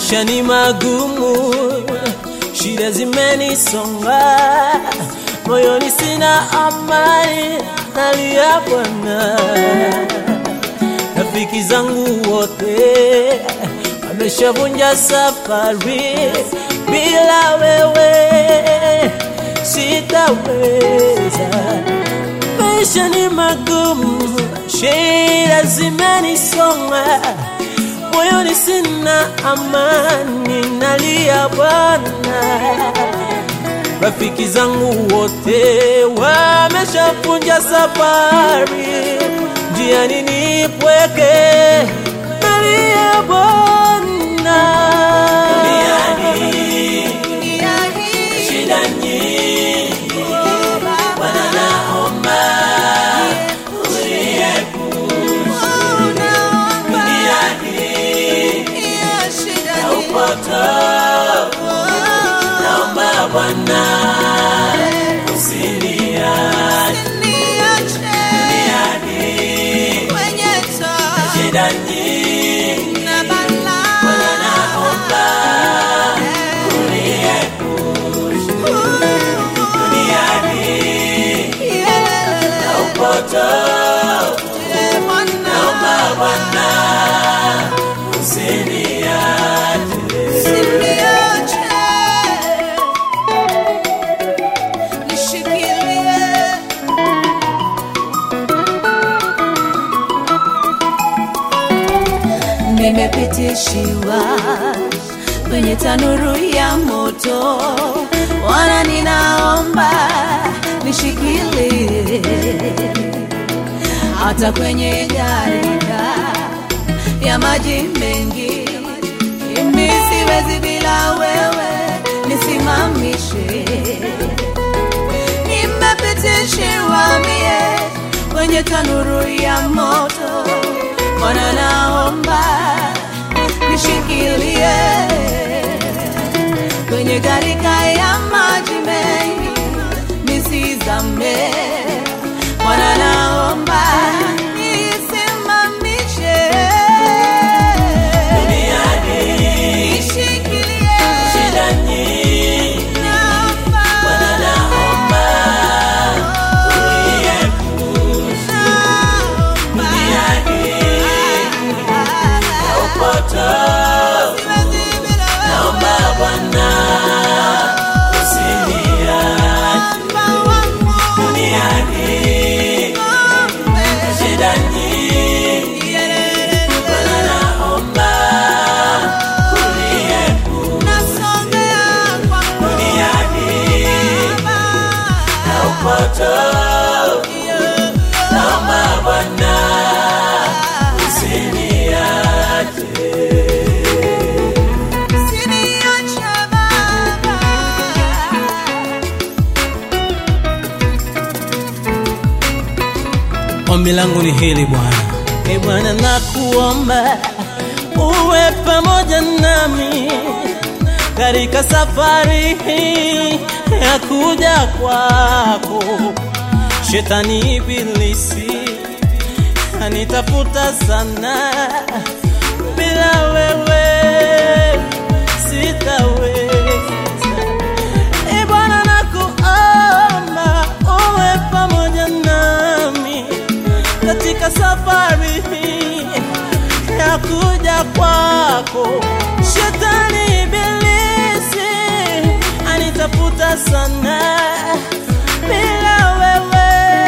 maisha ni magumu, shida zimenisonga, moyoni sina amani, nalia Bwana. Rafiki zangu wote wameshavunja safari, bila wewe sitaweza. Maisha ni magumu, shida zimenisonga, moyoni sina amani, nalia Bwana. Rafiki zangu wote wameshavunja safari, njiani nipweke, nalia Bwana. Shida nyingi, Bwana naomba upotovu, naomba Bwana usiniache shida nyingi, Bwana naomba upotovu, naomba Bwana usiniache Nimepitishiwa kwenye tanuru ya moto, wana ninaomba nishikilie, hata kwenye gharika ya maji mengi, mimi siwezi bila wewe, nisimamishe. Nimepitishiwa mie kwenye tanuru ya moto, Bwana naomba nishikilie kwenye gharika ya maji mengi nisizame. Bwana naomba nisimamishe, nishikilie, shida nyingi, naomba, Bwana naomba naomba, upotovu, siwezi bila wewe. naomba Bwana usiniache duniani. Shida nyingi, Bwana naomba duniani na upotovu, naomba Bwana usiniache. Ombi langu ni hili Bwana, e Bwana, nakuomba uwe pamoja nami katika safari hii ya kuja kwako. Shetani ibilisi anitafuta sana, bila wewe sitaweza. E Bwana, nakuomba uwe pamoja nami katika safari hii ya kuja kwako. Shetani ibilisi anitafuta sana, bila wewe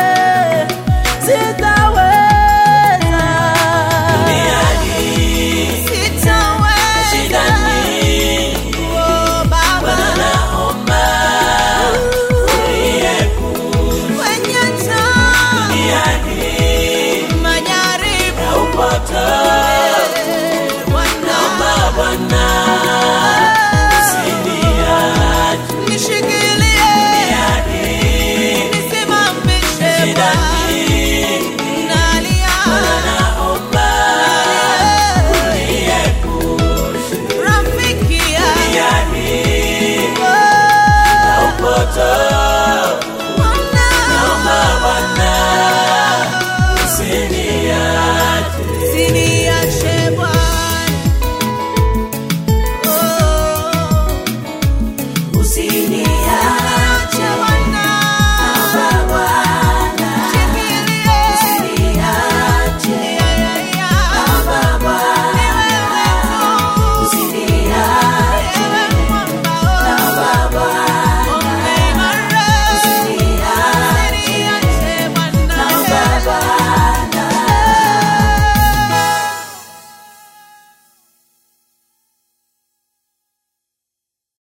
sitaweza. Shida nyingi, Bwana naomba uniepushe na upotovu. Naomba Bwana usiniache usini